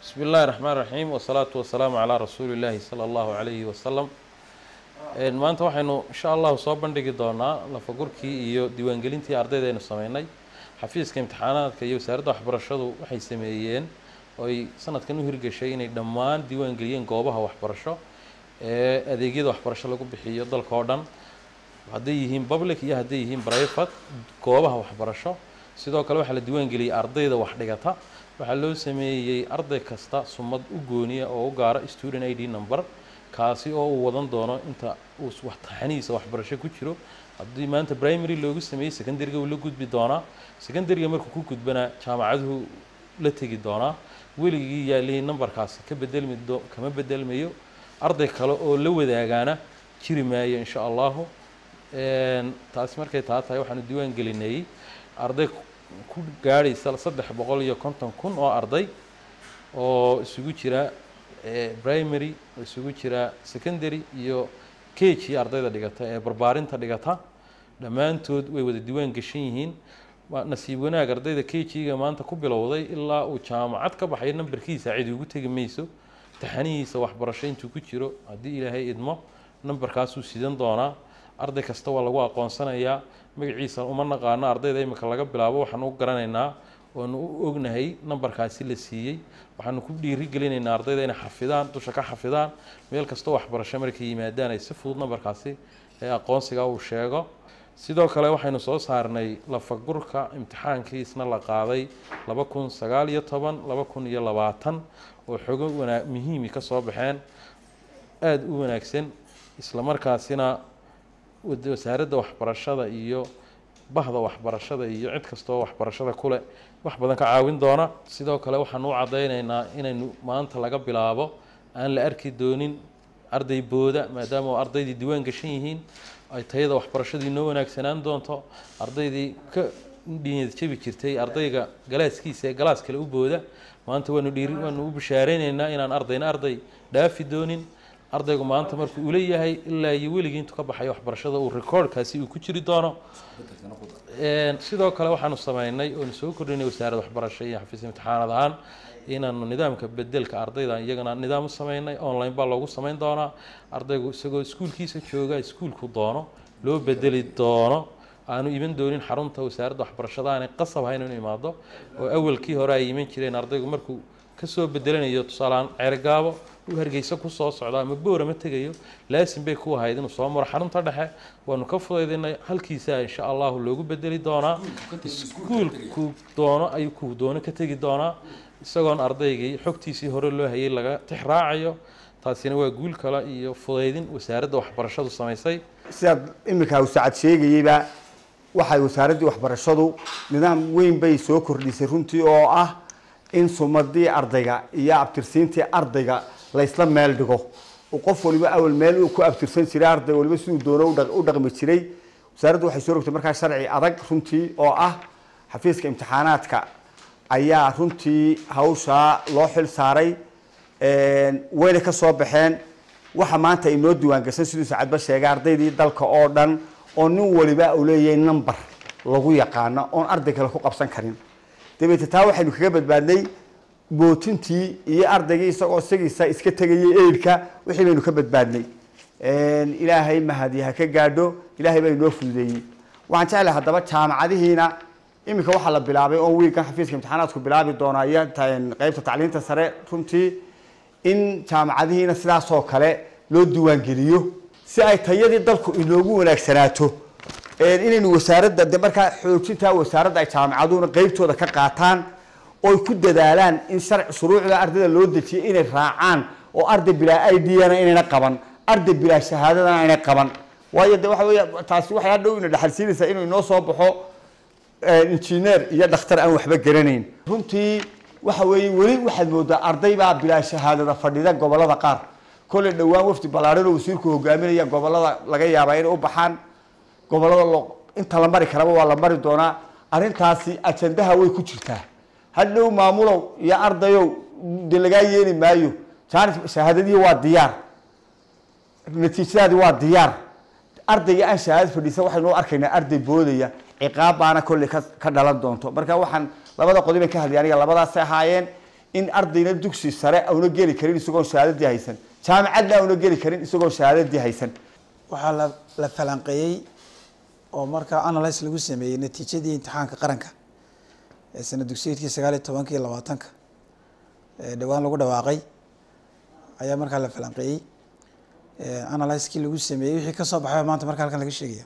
bismi illaahi raxmaan raxiim wasalaatu wasalaamu calaa rasuuli illaahi sala allahu calayhi wasalam maanta waxaynu insha allahu soo bandhigi doonaa lafagurkii iyo diiwaangelintii ardayda aynu sameynay xafiiska imtixaanaadka iyo wasaaradda waxbarashadu waxay sameeyeen oo ay sanadkan u hirgeshay inay dhammaan diiwaangeliyeen goobaha waxbarasho ee adeegyada waxbarasho lagu bixiyo dalka oo dhan hadday yihiin public iyo hadday yihiin private goobaha waxbarasho sidoo kale waxaa la diiwaangeliyey ardayda wax dhigata waxaa loo sameeyey arday kasta sumad u gooniya oo u gaara student i d number kaasi oo uu wadan doono inta uu taxanihiisa waxbarasho ku jiro haddii maanta primary loogu sameeyey secondaryga uu la gudbi doonaa secondaryga markuu ku gudbanaa jaamacaduhu la tegi doonaa weligii yaalihii numberkaasi ka bedelmi do kama bedelmayo arday kale oo la wadaagaana jiri maayo insha allahu taasi markay taa tahay waxaanu diiwaan gelinayey arday ku gaadhaysa saddex boqol iyo konton kun oo arday oo isugu jira primary oo isugu jira secondary iyo kg ardayda dhigata ee barbaarinta dhigata dhammaantood way wada diiwaan geshan yihiin nasiib wanaag ardayda kg-ga maanta ku bilowday ilaa uu jaamacad ka baxayo nambarkiisa cidi ugu tegi mayso taxanihiisa waxbarasho intuu ku jiro haddii ilaahay idmo nambarkaasuu sidan doonaa arday kasta waa lagu aqoonsanayaa magaciisa uma naqaano ardayda imika laga bilaabo waxaanu u garanaynaa waanu u ognahay nambarkaasi la siiyey waxaanu ku dhiiri gelinaynaa ardayda inay xafidaan dusha ka xafidaan meel kastoo waxbarasho markay yimaadaan ay si fudud nambarkaasi ee aqoonsiga uu sheego sidoo kale waxaynu soo saarnay lafagurka imtixaankiisna la qaaday laba kun sagaal iyo toban laba kun iyo labaatan oo xogo wanaa muhiimi ka soo baxeen aada u wanaagsan isla markaasina wasaaradda waxbarashada iyo bahda waxbarashada iyo cid kastoo waxbarashada kuleh wax badan ka caawin doona sidoo kale waxaanu u caddaynaynaa inaynu maanta laga bilaabo aan la arki doonin arday booda maadaama oo ardaydii diiwaan gashan yihiin ay tayada waxbarashadii noo wanaagsanaan doonto ardaydii ka dhinyad jabi jirtay ardayga galaaskiisa ee galaas kale u booda maanta waanu dhiiri waanu u bishaareynayna inaan ardayna arday dhaafi doonin ardaygu maanta markuu ula yahay ilaa iyo weligii intuu ka baxayo waxbarashada uu recordkaasi uu ku jiri doono sidoo kale waxaanu sameynay oonu soo kordhinay wasaaradda waxbarasho iyo xafiis imtixaanad ahaan inaanu nidaamka bedelka ardayda iyagana nidaam u sameynay online baa loogu sameyn doonaa ardaygu isagoo iskuulkiisa jooga iskuulku doono loo bedeli doono aanu iman doonin xarunta wasaaradda waxbarashada aanay qasab hayn inu imaado oo awalkii hore ay iman jireen ardaygu markuu kasoo bedelanayo tusaaleaan ceergaabo uu hargeysa kusoo socdo ama boora ma tegayo laasin bay ku ahayd inuu soo maro xarunta dhexe waanu ka fudaydinay halkiisa insha allahu loogu bedeli doonaa iskuulku doono ayuu ku doono ka tegi doonaa isagoon ardaygii xogtiisii hore loo hayay laga tix raacayo taasina waa guul kale iyo fudaydin wasaaradda waxbarashadu samaysay sidaad iminka usacad sheegayeyba waxay wasaaraddii waxbarashadu nidaam weyn bay soo kordhisay runtii oo ah in sumadii ardayga iyo abtirsiintii ardayga laysla meel dhigo qof waliba awal meel uu ku abtirsan jiray arday waliba siduu doono u dhaqmi jiray wasaaraddu waxay soo rogtay markaa sharci adag runtii oo ah xafiiska imtixaanaadka ayaa runtii hawshaa loo xil saaray wayna ka soo baxeen waxa maanta inoo diiwaangashan siduu sacadba sheegay ardaydii dalka oo dhan oo nin waliba uu leeyahay number lagu yaqaano oon arday kale ku qabsan karin dabeete taa waxaynu kaga badbaadnay bootintii iyo ardaygii isagoo isagiisa iska tegayay eidhka wixii baynu ka badbaadnay ilaahay mahadi ha ka gaadho ilaahay baa inoo fududeeyey waxaan jeclahay haddaba jaamacadihiina iminka waxaa la bilaabay oo wiilkan xafiiska imtixaanaadku bilaabi doonaa iyo qeybta tacliinta sare runtii in jaamacadihiina sidaasoo kale loo diiwaangeliyo si ay tayadii dalku inoogu wanaagsanaato inaynu wasaaradda de markaa xoojintaa wasaaradda ay jaamacaduhuna qeybtooda ka qaataan oy ku dadaalaan in sharci shuruucda ardayda loo dejiyay inay raacaan oo arday bilaa i d-na inayna qaban arday bilaa shahaadadana inay qaban waayo de waxa wey taasi waxay hadhow ina dhexalsiinaysaa inuu inoo soo baxo injineer iyo dhakhtar aan waxba garanayn runtii waxa weeye weli waxaad moodaa arday baa bilaa shahaadada fadhida gobolada qaar kolley dhowaan wafdi ballaadhan oo wasiirku hogaaminaya gobolada laga yaabaa inay u baxaan gobolada inta la mari karaba waa la mari doonaa arrintaasi ajandaha way ku jirtaa hadhow maamulow iyo ardayow de lagaa yeeli maayo jaanis shahaadadii waa diyaar natiijadaadi waa diyaar ardayga aan shahaadad fadhiisa waxaynu u arkaynaa arday boodaya ciqaab baana kolley ka ka dhalan doonto marka waxaan labada qodob ay ka hadlay aniga labadaasay ahaayeen in ardayna dugsi sare auna geli karin isagoon shahaadadii haysan jaamacadna auna geli karin isagoon shahaadadii haysan waxaa la la falanqeeyey oo markaa analyse lagu sameeyey natiijadii imtixaanka qaranka ee sana dugsiyeedkii sagaal iyo tobanka iyo labaatanka ee dhowaan lagu dhawaaqay ayaa markaa la falanqeeyey analysekii lagu sameeyey wixii kasoo baxay maanta marka halkan laga sheegaya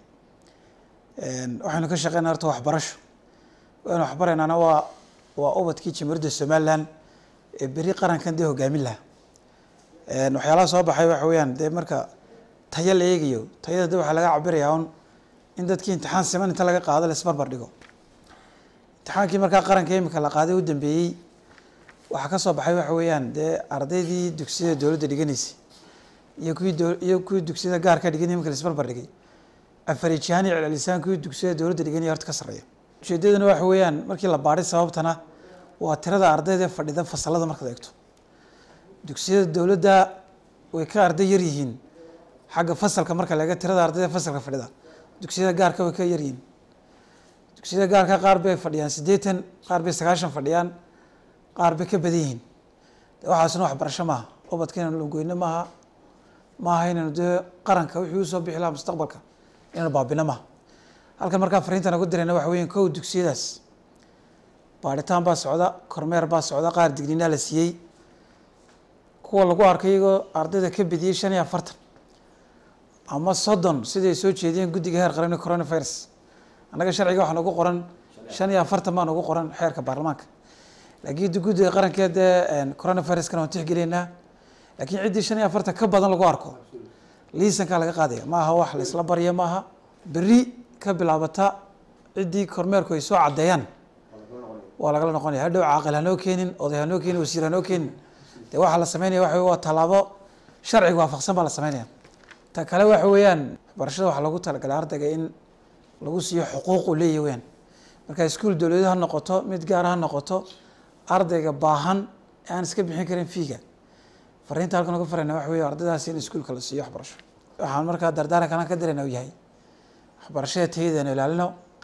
waxaynu ka shaqeynaa horta waxbarasho waynu waxbaraynaana waa waa ubadkii jamhuuriyadda somaliland ee beri qarankan dee hogaamin laha waxyaalaha soo baxay waxa weeyaan dee marka tayo la eegayo tayada de waxaa laga cabirayaa un in dadkii imtixaan siman inta laga qaado la isbarbar dhigo imtixaankii markaa qaranka imika la qaaday u dambeeyey waxaa ka soo baxay waxa weeyaan dee ardaydii dugsiyada dowladda dhiganaysay iyo kuwii do iyo kuwii dugsiyada gaarka dhiganay imika la isbarbar dhigay afarijihaan iyo celcelisaan kuwii dugsiyada dowladda dhiganaya horta ka sarreeya ujeedadana waxa weeyaan markii la baadhay sababtana waa tirada ardayda fadhida fasalada markaad eegto dugsiyada dowladda way ka arday yar yihiin xagga fasalka marka laga tirada ardayda fasalka fadhida dugsiyada gaarka way ka yaryihiin dugsiyada gaarka qaar bay fadhiyaan siddeetan qaar bay sagaashan fadhiyaan qaar bay ka badan yihiin de waxaasna waxbarasho maaha ubadka inaynu lungoyno maaha maaha inaynu dee qaranka wixii usoo bixi lahaa mustaqbalka inaynu baabino maaha halkan markaa fariintan ugu dirayna waxa weyan kow dugsiyadaas baadhitaan baa socda kormeer baa socda qaar digninaa la siiyey kuwa lagu arkay iyagoo ardayda ka bediyey shan iyo afartan ama soddon siday soo jeediyeen guddiga heer qaran coronavirus annaga sharciga waxaa nagu qoran shan iyo afartan baa nagu qoran xeerka baarlamaanka laakiin guddiga qaranka dee coronaviruskana waan tixgeliynaa laakiin ciddii shan iyo afartan ka badan lagu arko liisankaa laga qaadaya maaha wax la isla barya maaha berri ka bilaabata ciddii kormeerku ay soo caddeeyaan waa lagala noqonaya hadhow caaqil hanoo keenin oday hanoo keenin wasiir hanoo keenin de waxaa la sameynaya waxa waa tallaabo sharciga waafaqsan baa la sameynaya ta kale waxa weeyaan waxbarashada waxaa lagu talagalay ardayga in lagu siiyo xuquuq uu leeyahy weyaan marka iskuol dowladeed ha noqoto mid gaar ha noqoto ardayga baahan ee aan iska bixin karin fiiga fariinta halkan uga farayna waxa weeye ardaydaas in iskuolka la siiyo waxbarasho waxaan markaa dardaarankan ka dirayna uu yahay waxbarashada tayadeenu ilaalino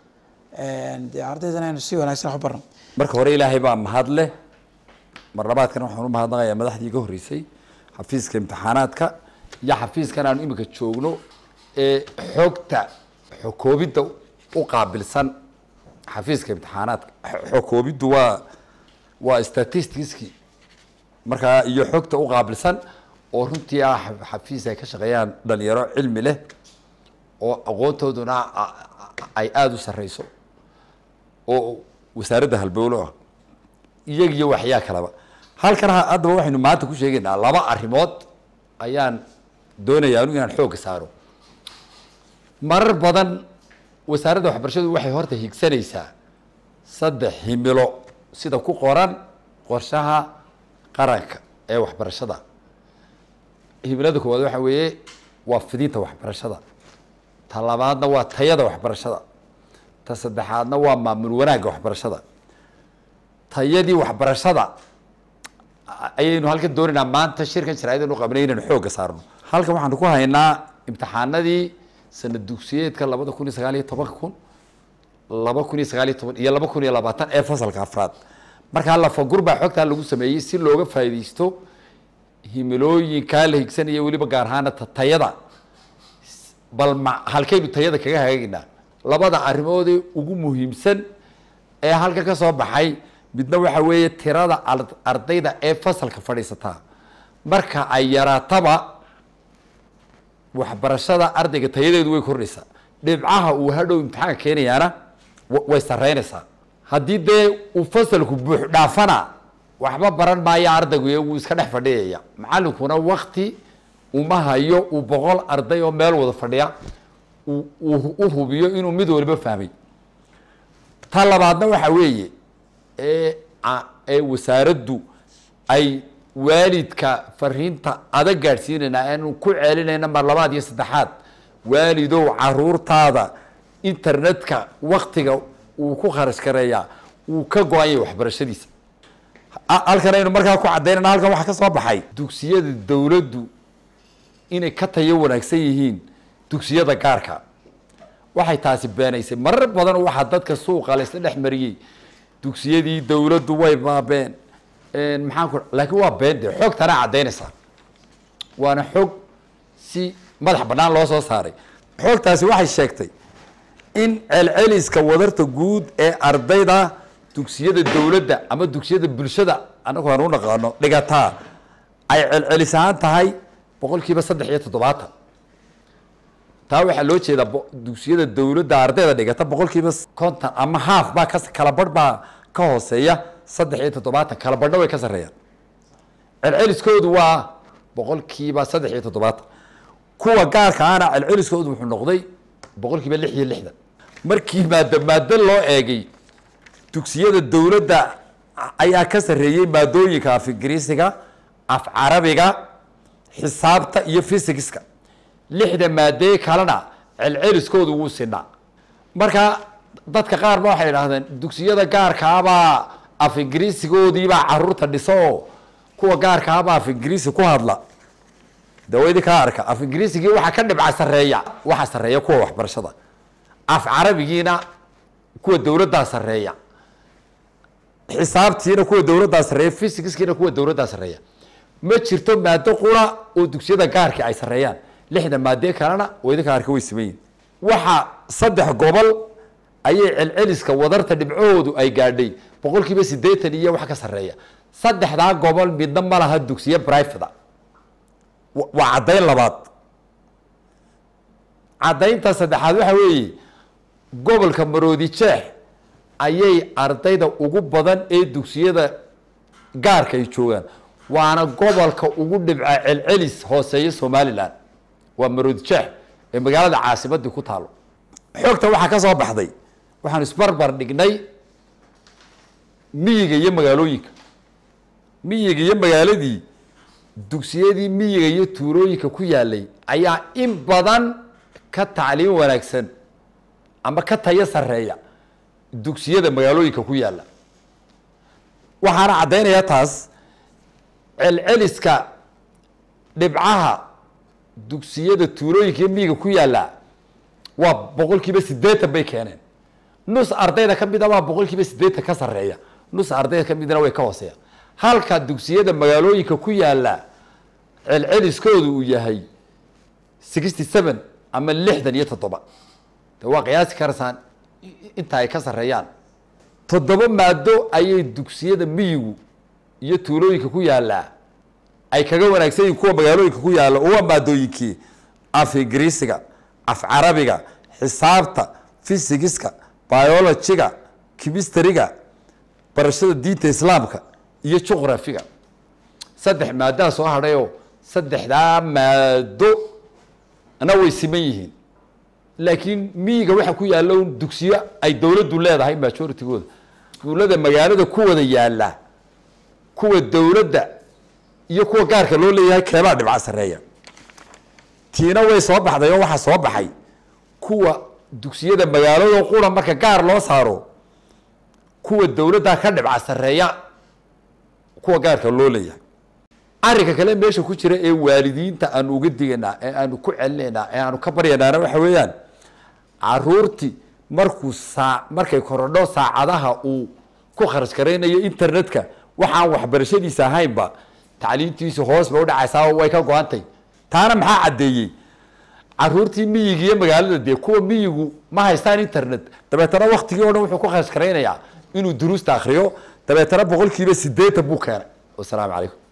dee ardaydana aynu si wanaagsan wax u barno marka hore ilaahay baa mahad leh marlabaadkana waxaan u mahadnaqayaa madaxdii ka horreysay xafiiska imtixaanaadka iyo xafiiskan aanu imika joogno ee xogta xokoobidda u qaabilsan xafiiska imtixaanaadka xokoobiddu waa waa statisticski markaa iyo xogta u qaabilsan oo runtii ah xafiis ay ka shaqeeyaan dhalinyaro cilmi leh oo aqoontooduna ay aada u sarreyso oo wasaaradda halbowlo ah iyagiyo waxyaa kalaba halkan haddaba waxaynu maanta ku sheegaynaa laba arrimood ayaan doonayaa anu inaan xoogga saaro marar badan wasaaradda waxbarashadu waxay horta higsanaysaa saddex himilo sida ku qoran qorshaha qaranka ee waxbarashada himilada koowaad waxa weeye waa fidinta waxbarashada ta labaadna waa tayada waxbarashada ta saddexaadna waa maamul wanaagga waxbarashada tayadii waxbarashada ayaynu halkan doonaynaa maanta shirkan sharaa'idanu qabnay inaynu xoogga saarno halkan waxaanu ku haynaa imtixaanadii sanad dugsiyeedka labada kun iyo sagaal iyo tobanka kun laba kun iyo sagaal iyo toban iyo laba kun iyo labaatan ee fasalka afraad markaa lafagur baa xogtaa lagu sameeyey si looga faa'iidaysto himilooyinkaa la higsanaya weliba gaar ahaana ta tayada bal ma halkaynu tayada kaga hagaagaynaa labada arrimoodee ugu muhiimsan ee halka ka soo baxay midna waxa weeye tirada ardayda ee fasalka fadhiisataa marka ay yaraataba waxbarashada ardayga tayadeedu way kordhaysaa dhibcaha uu hadhow imtixaanka keenayaana way sareynaysaa haddii dee uu fasalku buux dhaafana waxba baran maayo ardaygu wuu iska dhex fadhiyaya macalinkuna wakti uma hayo uu boqol arday oo meel wada fadhiya u hubiyo inuu mid waliba fahmay ta labaadna waxa weeye ee ee wasaaraddu ay waalidka fariinta adag gaadhsiinayna aanu ku celinayna mar labaad iyo saddexaad waalidow caruurtaada internetka waktiga uu ku kharash gareeyaa wuu ka go-anya waxbarashadiisa halkan aynu markaa ku caddaynana halkan waxaa ka soo baxay dugsiyada dowladdu inay ka tayo wanaagsan yihiin dugsiyada gaarka waxay taasi beenaysay marar badan waxaa dadka suuqa la isla dhex mariyey dugsiyadii dowladdu way baabeen maxaan ku laakiin waa been de xogtana caddaynaysaa waana xog si madax bannaan loo soo saaray xogtaasi waxay sheegtay in celceliska wadarta guud ee ardayda dugsiyada dowladda ama dugsiyada bulshada anagu aan u naqaano dhigataa ay celcelis ahaan tahay boqol kiiba saddex iyo toddobaatan taa waxaa loo jeedaa bo- dugsiyada dowladda ardayda dhigata boqol kiiba konton ama haaf baa ka kala badh baa ka hooseeya saddex iyo toddobaatan kala badhna way ka sarreeyaan celceliskoodu waa boqol kiiba saddex iyo toddobaatan kuwa gaarka ahna celceliskoodu wuxuu noqday boqol kiiba lix iyo lixdan markii maado maado loo eegay dugsiyada dowladda ayaa ka sarreeyey maadooyinka af ingiriisiga af carabiga xisaabta iyo fysigiska lixda maadee kalena celceliskoodu wuu sinaa marka dadka qaar ba waxay idhahdeen dugsiyada gaarkaabaa af ingiriisigoodiibaa caruurta dhiso oo kuwa gaarkaabaa af ingiriisi ku hadla de wa idinkaa arka af ingiriisigii waxaa ka dhibca sareeya waxaa sareeya kuwa waxbarashada af carabigiina kuwa dowladdaa sareeya xisaabtiina kuwa dowladdaa sareeya fysigiskiina kuwa dowladdaa sareeya ma jirto maado qura oo dugsiyada gaarka ay sareeyaan lixda maadee kalena oo idinka arka way siman yihin waxa saddex gobol ayay celceliska wadarta dhibcahoodu ay gaadhay boqol kiiba siddeetan iyo wax ka sareeya saddexdaa gobol midna ma laha dugsiye brivate wa- waa caddayn labaad caddaynta saddexaad waxa weeye gobolka maroodi jeex ayay ardayda ugu badan ee dugsiyada gaarka ay joogaan waana gobolka ugu dhibca celcelis hooseeya somalilan waa maroodi jeex ee magaalada caasimadii ku taalo xogta waxaa ka soo baxday waxaan isbarbar dhignay miyiga iyo magaalooyinka miyiga iyo magaaladii dugsiyadii miyiga iyo tuulooyinka ku yaalay ayaa in badan ka tacliim wanaagsan ama ka tayo sareeya dugsiyada magaalooyinka ku yaala waxaana caddaynaya taas celceliska dhibcaha dugsiyada tuulooyinka iyo miyiga ku yaala waa boqol kiiba siddeetan bay keeneen nus ardayda ka mid a waa boqol kiiba siddeetan ka sarreeya nus ardayda ka midna way ka hooseeya halka dugsiyada magaalooyinka ku yaala celceliskoodu uu yahay sixty seven ama lixdan iyo toddoba de waa qiyaasi karaysaan i- inta ay ka sarreeyaan toddoba maado ayay dugsiyada miyigu iyo tuulooyinka ku yaalaa ay kaga wanaagsan yihiin kuwa magaalooyinka ku yaalla oo waa maadooyinkii af ingiriisiga af carabiga xisaabta fysigiska biologiga chemistryga barashada diinta islaamka iyo juqrafiga saddex maadaa soo hadhayoo saddexdaa maado na way siman yihiin laakiin miyiga waxa ku yaalla un dugsiyo ay dowladdu leedahay majoritygooda iskuullada magaalada ku wada yaalla kuwa dowladda iyo kuwa gaarka loo leeyahay keebaa dhibca sareeya tiina way soo baxday oo waxaa soo baxay kuwa dugsiyada magaalada qura marka gaar loo saaro kuwa dowladda ka dhibca sareeya kuwa gaarka loo leeyahay arrinka kale meesha ku jira ee waalidiinta aanu uga digaynaa ee aanu ku celinaynaa ee aanu ka baryanaana waxa weeyaan caruurtii markuu saa markay korodho saacadaha uu ku kharash garaynayo internetka waxaan waxbarashadiisa ahaynba tacliintiisu hoos bay udhacaysaa oo way ka go-antay taana maxaa caddeeyey caruurtii miyiga iyo magaalada dee kuwa miyigu ma haystaan internet dabeetana waktigii o dhan wuxuu ku kharash garaynayaa inuu duruusta akriyo dabeetana boqol kiiba sideetan buu keenay wasalaamu calaykum